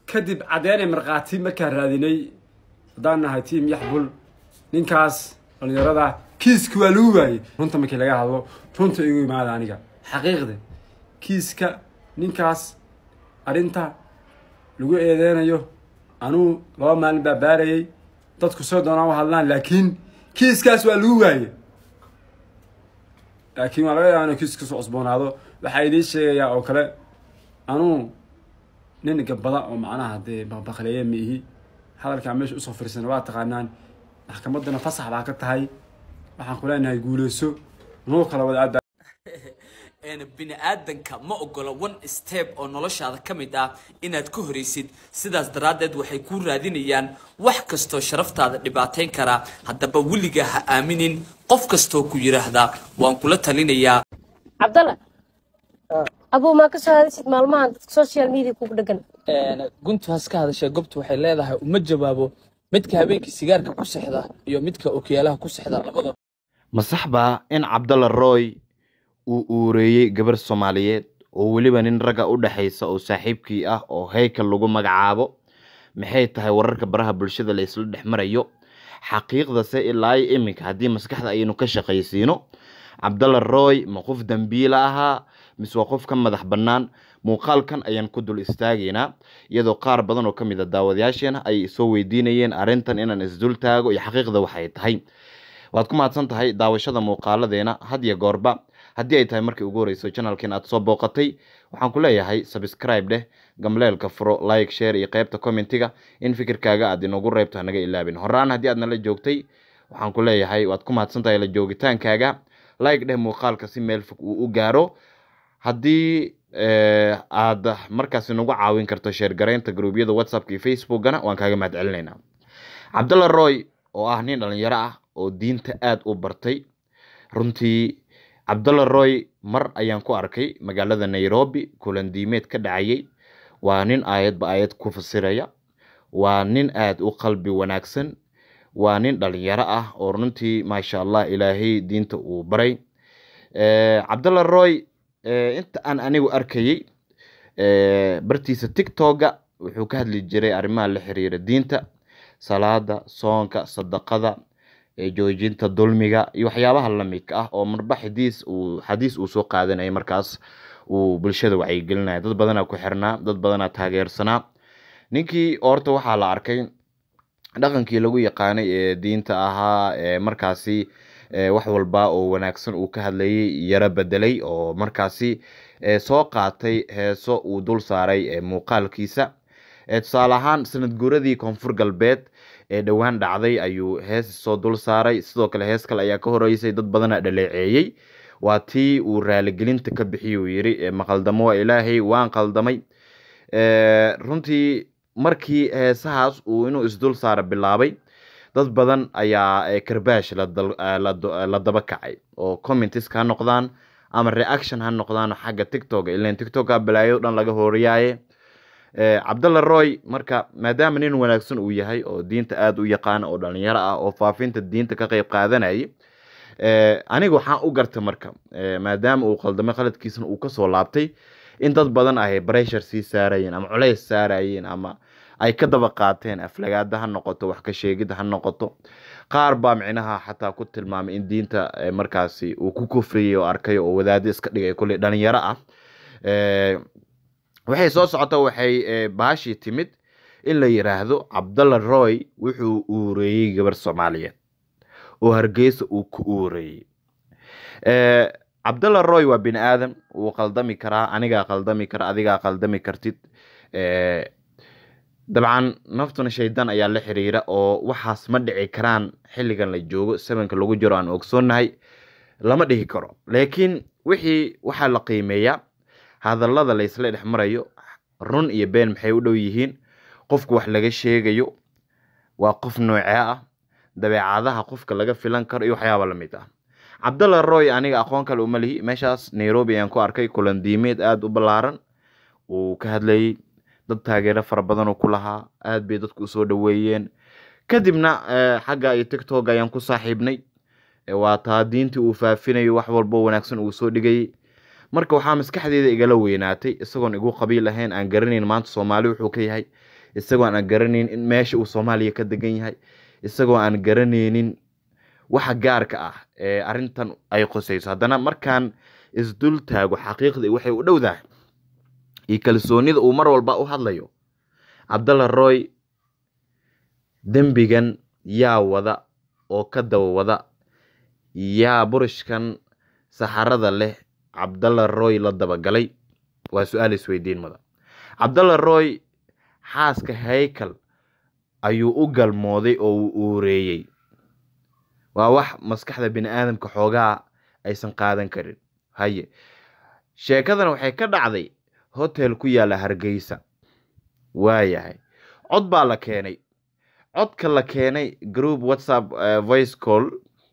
kadib caddeynay markhaati markaan raadinay haddaan nahay tiam yaxbul ninkaas dhalinyarada kiiska waa lagu waayey runta markii laga hadlo runta igu imaada aniga xaqiiqda kiiska ninkaas arrinta lagu eedeynayo anuu laba maalin baa baarayay dadku soo doonaan u hadlaan laakiin kiiskaas waa lagu waayey laakiin waa laga yaaba inuu kiis kasoo cusboonaado waxaa idiin sheegayaa oo kale anuu nin gabada oo macnaha dee baqbaqleeye ma ihi hadalkaa meesha usoo firsana waa taqaanaan maxkamaddana fasax baa ka tahay waxaan ku leenahay guuleyso nuu kala wada aada bini aadanka ma ogola one step oo noloshaada ka mid ah inaad ka horaysid sidaas daraaddeed waxay kuu raadinayaan wax kastoo sharaftaada dhibaateyn karaa haddaba weligaa ha aaminin qof kastoo ku yidhaahdaa waan kula talinayaa cabdalla abuu maa ka soo hadaysid maalmahan dadka social media kugu dhegan guntu has ka hadashay gobtu waxay leedahay uma jawaabo midka habeenkii sigaarka ku sexda iyo midka okiyaalaha ku sexda labada ma sax baa in cabdalla roy uu uureeyey gabar soomaaliyeed oo weliba nin ragga u dhexaysa oo saaxiibkii ah oo heykal lagu magacaabo maxay tahay wararka baraha bulshada la isla dhex marayo xaqiiqdase ilaa iyo iminka haddii maskaxda aynu ka shaqaysiino cabdalla roy ma qof dambiila ahaa mise waa qof ka madax bannaan muuqaalkan ayaan ku dul istaagaynaa iyadoo qaar badan oo ka mid a daawadayaasheena ay soo weydiinayeen arrintan inaan isdul taago iyo xaqiiqda waxay tahay waad ku mahadsan tahay daawashada muuqaaladeena had iyo goorba haddii ay tahay markii ugu horeyso channelkan aad soo booqatay waxaan ku leeyahay subscribe dheh gamleelka furo like share iyo qeybta commentiga in fikirkaaga aad inoogu reebto hanaga ilaabin horaan haddii aad nala joogtay waxaan ku leeyahay waad ku mahadsan tahay la joogitaankaaga like dheh muuqaalka si meel fog uu u gaaro haddii aad markaasi nagu caawin karto sheergaraynta gruubyada whatsappka iyo facebookana waan kaaga mahad celinaynaa cabdalla roy oo ah nin dhalinyaro ah oo diinta aada u bartay runtii cabdalla roy mar ayaan ku arkay magaalada nairobi kulan diimeed ka dhacayay waa nin aayadba aayad ku fasiraya waa nin aada u qalbi wanaagsan waa nin dhalinyaro ah oo runtii maasha allah ilaahay diinta uu baray cabdalla roy inta aan anigu arkayey bartiisa tictoga wuxuu ka hadli jiray arrimaha la xiriira diinta salaada soonka sadaqada joojinta dulmiga iyo waxyaabaha lamidka ah oo marba xadiis uu xadiis uu soo qaadanaya markaas uu bulshada wacyigelinaya dad badanaa ku xirnaa dad badanaa taageersanaa ninkii horta waxaa la arkay dhaqankii lagu yaqaanay ee diinta ahaa ee markaasi wax walba oo wanaagsan uu ka hadlayay yaro bedelay oo markaasi soo qaatay heeso uu dul saaray muuqaalkiisa tusaale ahaan sanad guuradii koonfur galbeed ee dhowaan dhacday ayuu hees soo dul saaray sidoo kale hees kale ayaa ka horeysay dad badana dhaleeceeyey waa tii uu raaligelinta ka bixiy uu yiri maqaldamo waa ilaahay waan qaldamay runtii markii heesahaas uu inuu isdul saara bilaabay dad badan ayaa karbaash la daba kacay oo commentis ha noqdaan ama reaction ha noqdaan xagga tictok ilan tictoka balaayo dhan laga horiyaaye cabdalla roy marka maadaama nin wanaagsan uu yahay oo diinta aada u yaqaana oo dhalinyaro ah oo faafinta diinta ka qeyb qaadanayay aniga waxaan u gartay marka maadaama uu qaldamay qaladkiisana uu kasoo laabtay in dad badan ay breshar sii saarayeen ama culeys saarayeen ama ay ka daba qaateen aflagaada ha noqoto wax ka sheegid ha noqoto qaar baa micnaha xataa ku tilmaamay in diinta markaasi uu ku kufriyay oo arkay oo wadaado iska dhigay kulley dhalinyaro ah waxay soo socota waxay baashii timid in la yiraahdo cabdalla roy wuxuu uureeyey gabar soomaaliyeed oo hargeysa uu ku uureeyey cabdalla roy waa bini aadam wuu qaldami karaa anigaa qaldami kara adigaa qaldami kartid dabcan naftuna shaydaan ayaa la xiriira oo waxaas ma dhici karaan xilligan la joogo sabanka lagu jiro aan ogsoonnahay lama dhihi karo laakiin wixii waxaa la qiimeeyaa hadallada laysla dhex marayo run iyo been maxay u dhow yihiin qofku wax laga sheegayo waa qof noocee ah dabeecadaha qofka laga filan karo iyo waxyaaba lamid ah cabdalla roy aniga aqoon kale uma lihi meeshaas nairobi ayaan ku arkay kulan diimeed aada u ballaaran uu ka hadlayay dad taageero fara badan oo ku lahaa aad bay dadku usoo dhaweeyeen kadibna xagga iyo tictok ayaan ku saaxiibnay waa taa diintii uu faafinayo wax walbo wanaagsan uu soo dhigayay marka waxaa maskaxdeeda igala weynaatay isagoon igu qabiil ahayn aan garanayn maanta soomaali wuxuu ka yahay isagoo aan garanaynin in meesha uu soomaaliya ka degan yahay isagoo aan garanaynin waxa gaarka ah ee arrintan ay qosayso haddana markaan isdul taago xaqiiqdii waxay u dhowdahay iyo kalsoonida uu mar walba u hadlayo cabdalla roy dembigan yaa wada oo ka daba wada yaa burishkan saxarada leh cabdalla roy la dabagalay waa su-aal isweydiin mudan cabdalla roy xaaska haykal ayuu u galmooday oo uu uureeyey waa wax maskaxda bini aadamka xoogaa aysan qaadan karin haye sheekadan waxay ka dhacday hotel ku yaalla hargeysa waayahay cod baa la keenay codka la keenay group whatsapp eh, voice call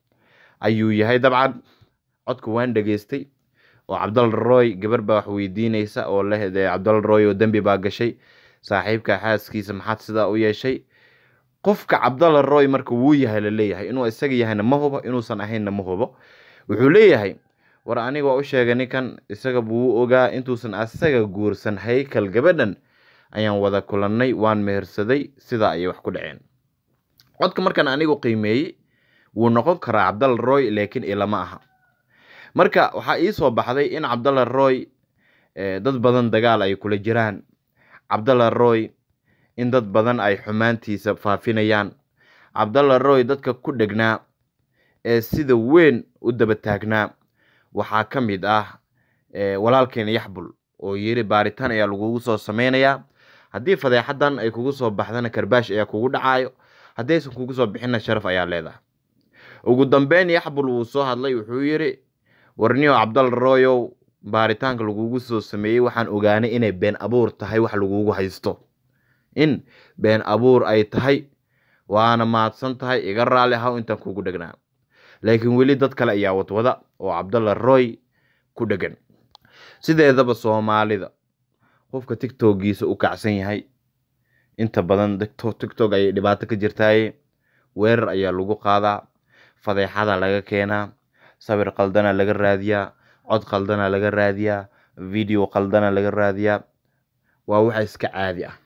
ayuu yahay dabcan codka waan dhegeystay oo cabdalla roy gabar baa wax weydiineysa oo leh dee cabdalla roy oo dembi baa gashay saaxiibka xaaskiisa maxaad sidaa u yeeshay qofka cabdalla roy marka wuu yahay la leeyahay inuu isaga yahayna ma hubo inuusan ahaynna ma hubo wuxuu leeyahay war aniga waa u sheegay ninkan isaga buu ogaa intuusan asaga guursan haykal gabadhan ayaan wada kulannay waan mehersaday sidaa ayay wax ku dhaceen codka markaan anigu qiimeeyey wuu noqon karaa cabdalla roy laakiin ilama aha marka waxaa ii soo baxday in cabdalla roy eh, dad badan dagaal ay kula jiraan cabdalla roy in dad badan ay xumaantiisa faafinayaan cabdalla roy dadka ku dhegnaa ee sida weyn u daba taagnaa waxaa ka mid ah eh, walaalkeena yaxbul oo yiri baaritaan ayaa lagugu soo sameynayaa haddii fadeexadan ay kugu soo baxdana karbaash ayaa kugu dhacaayo haddii aysan kugu soo bixinna sharaf ayaa leedahay ugu dambeyn yaxbul wuu soo hadlay wuxuu yiri warniyo cabdalla royow baaritaanka lagugu soo sameeyey waxaan ogaanay inay been abuur tahay wax lagugu haysto in been abuur ay tahay waana mahadsan tahay iga raali ahaw intaan kugu dhegnaa laakiin weli dad kale ayaa wadwada oo cabdalla roy ku dhegan sideedaba soomaalida qofka tigtogiisa u kacsan yahay inta badan tiktok tiktok ayay dhibaato ka jirtaaye weerar ayaa lagu qaadaa fadeexada laga keenaa sawir qaldana laga raadiyaa cod qaldana laga raadiyaa video qaldana laga raadiyaa waa wax iska caadi ah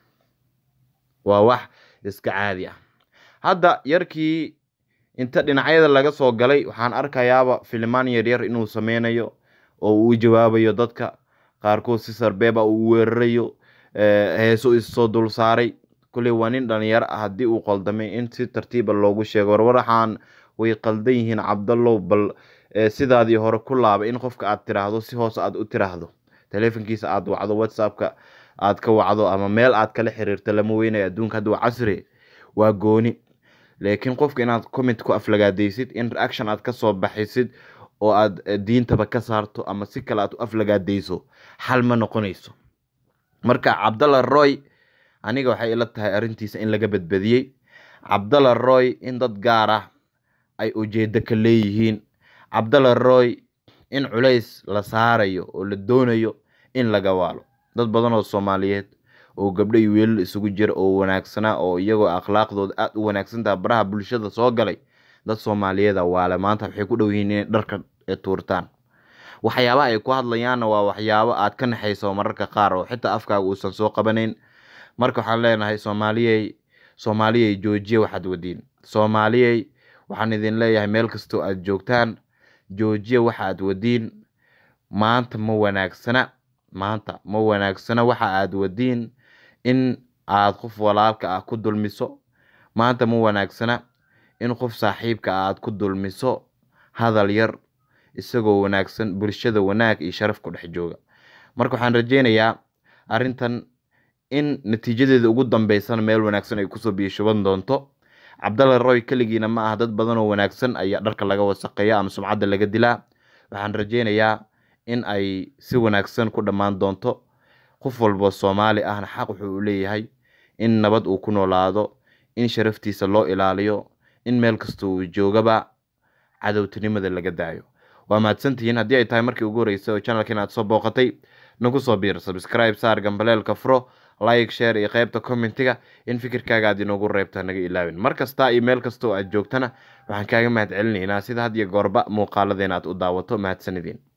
waa wax iska caadi ah hadda yarkii inta dhinacyada laga soo galay waxaan arkayaaba filimaan yaryar inuu sameynayo oo uu jawaabayo dadka qaarkood si sarbeeba uu weerarayo eh, heeso issoo dul saaray kulley waa nin dhalinyaro ah haddii uu qaldamay in si tartiiba loogu sheego war waxaan way qaldan yihiin cabdallow bal eh, sidaadii hore ku laaba in qofka aad tiraahdo si hoose aad u tiraahdo taleefankiisa aad wacdo whatsappka aad ka wacdo ama meel aad kala xiriirto lama weynayo adduunka hadda waa casri waa gooni laakiin qofka inaad comment ku aflagaadaysid in reaction aad kasoo baxisid oo aad eh, diintaba ka saarto ama si kale aad u aflagaadayso xal ma noqonayso marka cabdalla roy aniga waxay ila tahay arrintiisa in laga badbadiyey cabdalla roy in dad gaar ah ay ujeedo ka leeyihiin cabdalla roy in culays la saarayo oo la doonayo in laga waalo dad badan oo soomaaliyeed oo gabdho iyo wiilal isugu jira oo wanaagsanaa oo iyagoo akhlaaqdooda aada u wanaagsantaha baraha bulshada soo galay dad soomaaliyeeda waale maanta waxay ku dhow yihiin inay dharka ee tuurtaan waxyaabaha ay ku hadlayaanna waa waxyaabo aad ka naxayso mararka qaar oo xitaa afkaaga uusan soo qabanayn marka waxaan leenahay soomaaliyey soomaaliyey joojiya waxaad wadiin soomaaliyey waxaan idin leeyahay meel kastoo aad joogtaan joojiya waxa aad wadiin maanta ma wanaagsana maanta ma wanaagsana waxa aad wadiin in aad qof walaalka ah ku dulmiso maanta ma wanaagsana in qof saaxiibka ah aad ku dulmiso hadal yar isagoo wanaagsan bulshada wanaag iyo sharaf ku dhex jooga marka waxaan rajeynayaa arrintan in natiijadeeda ugu dambeysana meel wanaagsan ay kusoo biyashuban doonto cabdalla roy keligiina ma aha dad badan oo wanaagsan ayaa dharka laga wasaqeeya ama sumcadda laga dilaa waxaan rajeynayaa in ay si wanaagsan ku dhammaan doonto qof walbo soomaali ahna xaq wuxuu u leeyahay in nabad uu ku noolaado in sharaftiisa loo ilaaliyo in meel kasta uu joogaba cadowtinimada laga daayo waa mahadsantihiin haddii ay tahay markii ugu horreysay oo channelkan aad soo booqatay nagu soo biir subscribe saar gambaleelka furo like share iyo qaybta commentiga in fikirkaaga aad inoogu reebta naga ilaawin mar kasta iyo meel kasta oo aad joogtana waxaan kaaga mahad celinaynaa sida had iyo goorba muuqaaladeena aad u daawato mahadsanidin